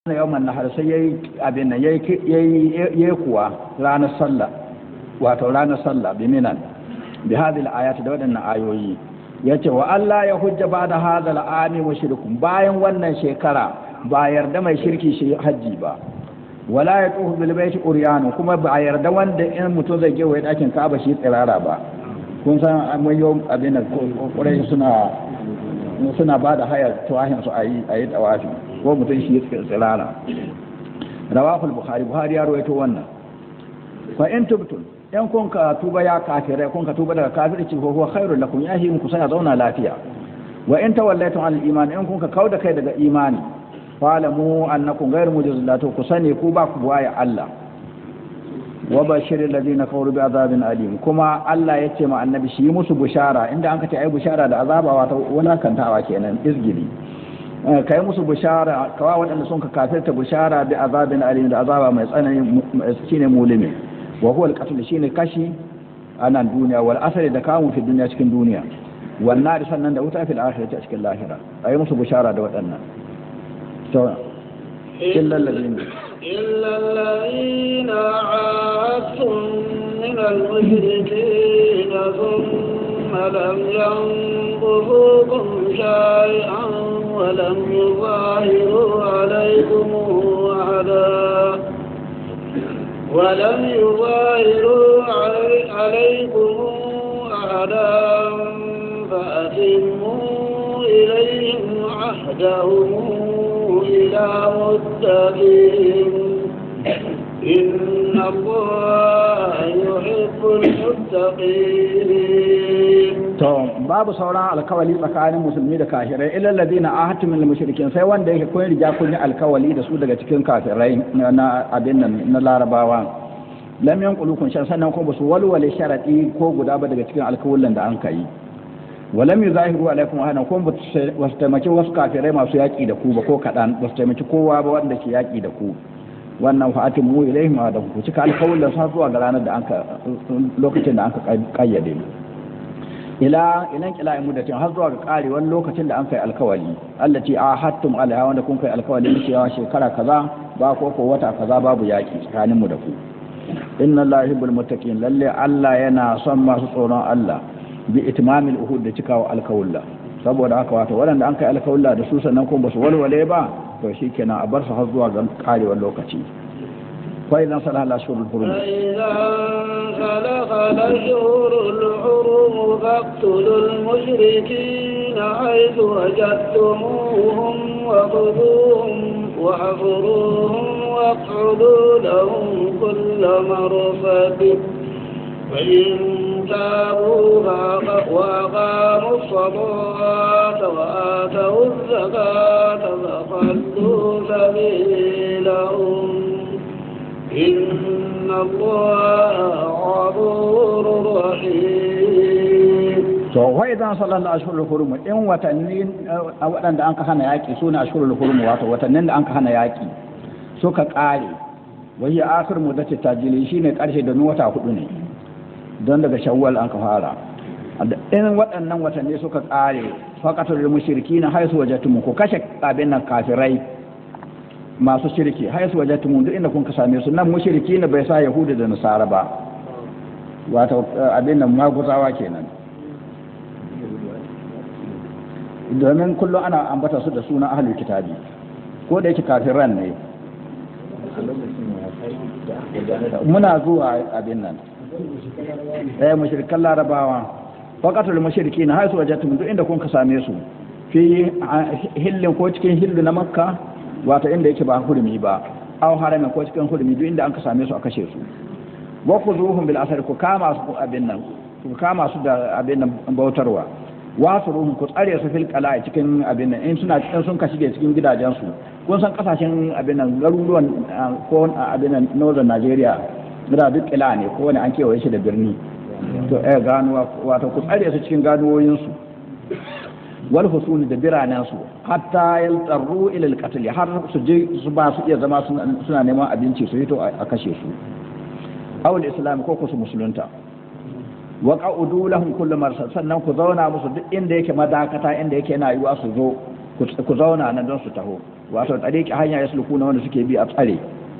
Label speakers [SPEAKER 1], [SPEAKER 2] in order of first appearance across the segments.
[SPEAKER 1] na yawman nahar sai yayi abin nan yayi yayi kuwa ranar sallah wato ranar sallah bi minan bi hadhihi al da wadannan ayoyi yace wa Allah ya hujja ba'da hadha al-ami mushrikun bayan wannan shekara ba yarda mai shirki shi haji ba wala ya tuhu bil baiti uryanu kuma ba yarda wanda in mutum zai je wai dakin Ka'aba shi tsirara ba kun san mun yi abin nan kurai suna suna ba da hayar tawahin su ayi ayi tawafi ko mutum shi tsirara rawahu al-bukhari buhari ya rawaito wannan fa in tubtum in kun ka tuba ya kafirai kun ka tuba daga kafirci ko huwa khairul lakum ya hi ku sai zauna lafiya wa in tawallaytum al iman in kun ka kauda kai daga imani falamu annakum ghayr mujizlatu ku sani ku ba ku buwaya Allah wa bashiril ladina kafaru bi azabin alim kuma Allah ya ce ma annabi shi musu bushara inda an ka ce ai bushara da azaba wata walakantawa kenan izgili kai musu bushara kawa waɗanda sun ka kafirta bushara bi azabin alim da azaba mai tsanani shine mulimi wa huwa al-qatl shine kashi a nan duniya wal asali da kamun fi duniya cikin duniya wal nar sannan da wuta fil akhirati a cikin lahira ayi musu bushara da waɗannan to illa alladhina
[SPEAKER 2] illa alladhina aahadtum min al-mushrikeen thumma lam yanqudukum shay'an wa lam yuzahiru alaykum ahada ولم يظاهروا عليكم أحدا فأتموا إليهم عهدهم إلى متقين إن الله يحب المتقين
[SPEAKER 1] to babu sauran alkawali tsakanin musulmi da kafirai ilal ladina ahadtu min mushrikin sai wanda yake kun riga kun yi alkawali da su daga cikin kafirai na abin nan na larabawa lam yanqulu kun shan sannan ko basu walwale sharadi ko guda ba daga cikin alkawalin da an kai walam yuzahiru alaikum ahadan ko ba su taimaki wasu kafirai masu yaki da ku ba ko kadan ba su taimaki kowa ba wanda ke yaki da ku wannan fa'atin mu ilaihim da ku cika alkawalin sa zuwa ga ranar da anka lokacin da anka kayyade ila ilan kila muddatin har zuwa ga karewar lokacin da an kai alkawali allati ahadtum alaiha wanda kun kai alkawali ne cewa shekara kaza ba ko ko wata kaza babu yaki tsakanin mu da ku inna allaha yuhibbul muttaqin lalle Allah yana son masu tsoron Allah bi itmamil uhud da cikawa alkawulla saboda haka wato waɗanda an kai alkawulla da su sannan kuma basu walwale ba to shikenan a bar su har zuwa ga karewar lokaci فإذا صلح الأشهر الحرم
[SPEAKER 2] فإذا انسلخ الأشهر الحرم فاقتلوا المشركين حيث وجدتموهم وخذوهم واحفروهم واقعدوا لهم كل مرصد فإن تابوا وأقاموا الصلاة وآتوا الزكاة فخلوا سبيلهم إن الله غفور رحيم
[SPEAKER 1] to wai idan sallan da ashurul hurum in watanni waɗanda an ka hana yaƙi suna ashurul hurum wato watannin da an ka hana yaƙi suka ƙare wai ya akhir muddati tajili shine ƙarshe da wata hudu ne don daga shawwal an ka fara in waɗannan watanni suka ƙare faqatul mushrikina haisu wajatumu ku kashe abin nan kafirai masu shirki haisu wajatumu duk inda kun ka same su nan mushriki ne bai sa yahudu da nasara ba wato abin nan maguzawa kenan domin kullum ana ambata su da suna ahlul kitabi ko da yake kafiran ne muna zuwa abin nan eh mushrikan larabawa faqatul mushrikin haisu wajatumu duk inda kun ka same su fi hillin ko cikin hillu na makka wato inda yake ba hurumi ba aw harami ko cikin hurumi duk inda an ka same su a kashe su wa khuzuhum bil asr ku kama su abin nan ku kama su da abin nan bautarwa wa suruhum ku tsare su fil qala cikin abin nan in suna cikin sun kashi cikin gidajen su kun san kasashen abin nan garuruwan ko abin nan northern Nigeria da duk kila ne ko wani an kewaye shi da birni to eh ganuwa wato ku tsare su cikin ganuwoyin su wal husuli da biranen su hatta yaltarru ila alqatl har su je su ba su iya zama suna neman abinci su hito a kashe su aw islam ko ku su musulunta wa qa'udu lahum kullu marsad sannan ku zauna musu duk inda yake madakata inda yake yana yiwa su zo ku zauna nan don su taho wato tsariki hanya ya sulku na wanda suke bi a tsare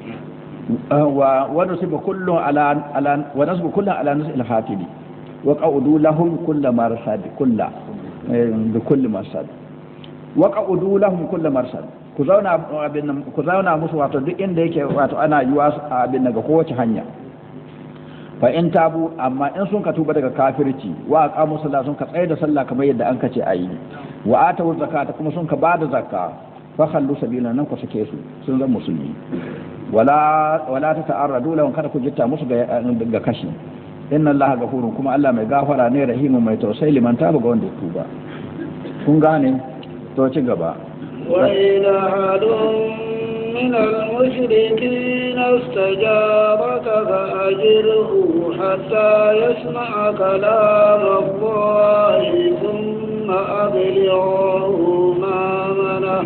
[SPEAKER 1] wa wani su kullum ala wani su kullum ala nasu ilhatili wa qa'udu lahum kulla marsad kulla bi kulli marsad wa qa'udu lahum kulla marsad ku zauna abin nan ku zauna musu wato duk inda yake wato ana yiwa abin daga kowace hanya fa in tabu amma in sun ka tuba daga kafirci wa aqamu sallah sun ka tsaye da sallah kamar yadda an kace ayi wa atu zakata kuma sun ka bada zakka fa khallu sabila nan ku sake su sun zama musulmi wala wala ta ta'arradu lahum kada ku jitta musu ga ga kashi inna allaha ghafurun kuma Allah mai gafara ne rahimu mai tausayi liman taba ga wanda ya tuba kun gane to ci gaba
[SPEAKER 2] وإن أحد من المشركين استجارك فأجره حتى يسمع كلام الله ثم أبلغه مامنه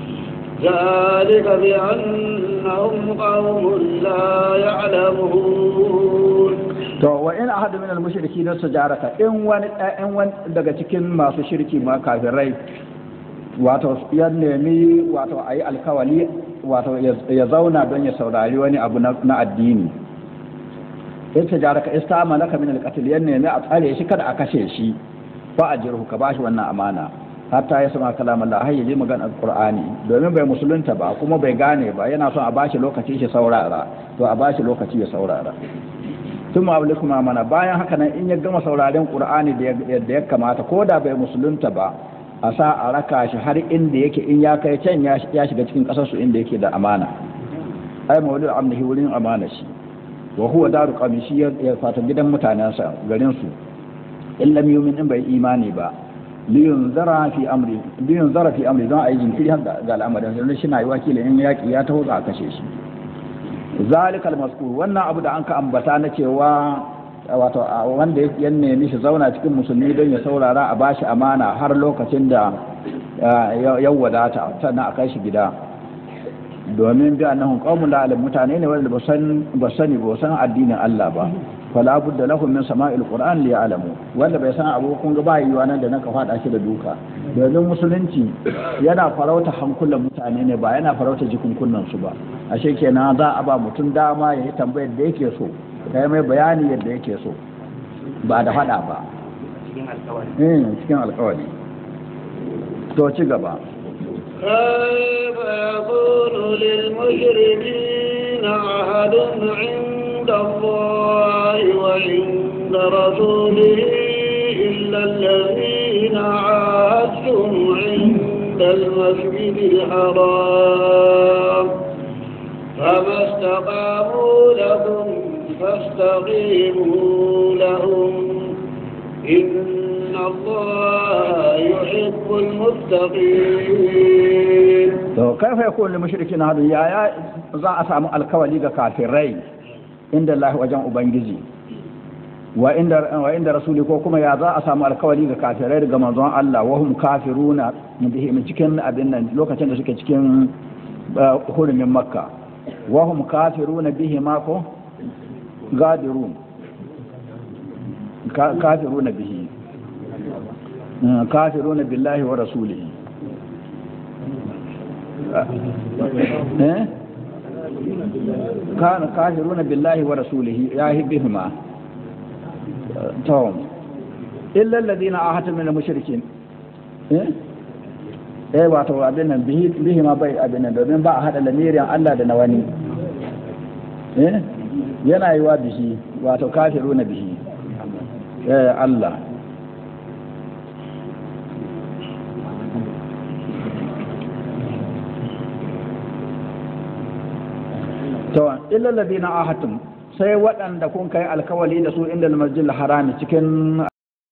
[SPEAKER 2] ذلك بأنهم قوم لا يعلمون
[SPEAKER 1] to wa in ahadu min al-mushriki da sajaraka in wani in wani daga cikin masu shirki ma kafirai wato ya nemi wato ayi alkawali wato ya zauna don ya saurari wani abu na addini in sajaraka istamalaka min al-qatl ya nemi a tsare shi kada a kashe shi fa ajirhu ka bashi wannan amana hatta ya sama kalam Allah har yaji magana alqur'ani domin bai musulunta ba kuma bai gane ba yana son a bashi lokaci shi saurara to a bashi lokaci ya saurara tun ma'abli kuma mana bayan haka nan in ya gama sauraren qur'ani da yadda ya kamata ko da bai musulunta ba a sa a raka shi har inda yake in ya kai can ya shiga cikin kasar su inda yake da amana ai mawlid amnihi wurin amana shi wa huwa daru qami shi ya fata gidan mutanensa garin su in lam yumin in bai imani ba liyun zara fi amri liyun zara fi amri don a yi jinkiri har ga al'amarin sai shi na yi wakilin in yaki ya taho za a kashe shi zalikal maskur wannan abu da an ka ambata na cewa wato wanda ya nemi shi zauna cikin musulmi don ya saurara a bashi amana har lokacin da ya wadata sannan a kai shi gida domin bi annahum qaumun la alim mutane ne wanda ba san ba sani ba san addinin Allah ba fala budda lahum min sama'il qur'an li ya'lamu wanda bai san abu kun ga bai yiwa nan da naka fada shi da duka domin musulunci yana farauta hankulan mutane ne ba yana farauta jikunkunan su ba ashe kenan za a ba mutum dama ya yi tambayar da yake so kai mai bayani yadda yake so ba da fada ba cikin alkawari to ci gaba
[SPEAKER 2] كيف يكون للمشركين عهد عند الله وعند رسوله إلا الذين عاهدتم عند المسجد الحرام فما استقاموا لكم فاستقيموا لهم إن الله يحب المتقين
[SPEAKER 1] to kaifa yakun lil mushrikin hadu ya ya za a samu alkawali ga kafirai inda Allah wajen ubangiji wa inda wa inda rasuli ko kuma ya za a samu alkawali ga kafirai daga manzon Allah wa hum kafiruna min cikin abin nan lokacin da suke cikin hurumin makka wa hum kafiruna bihi ma ko gadirun kafiruna bihi kafiruna billahi wa rasulihi كان كافرون بالله ورسوله يا بهما توم إلا الذين عاهدتم من المشركين eh wato abin nan bihi ma bai abin nan domin ba a hada lamirin Allah da na wani eh yana yi wa bihi wato kafiru na bihi eh Allah to illa ladina ahadtum sai waɗanda kun kai alkawali da su inda masjid harami cikin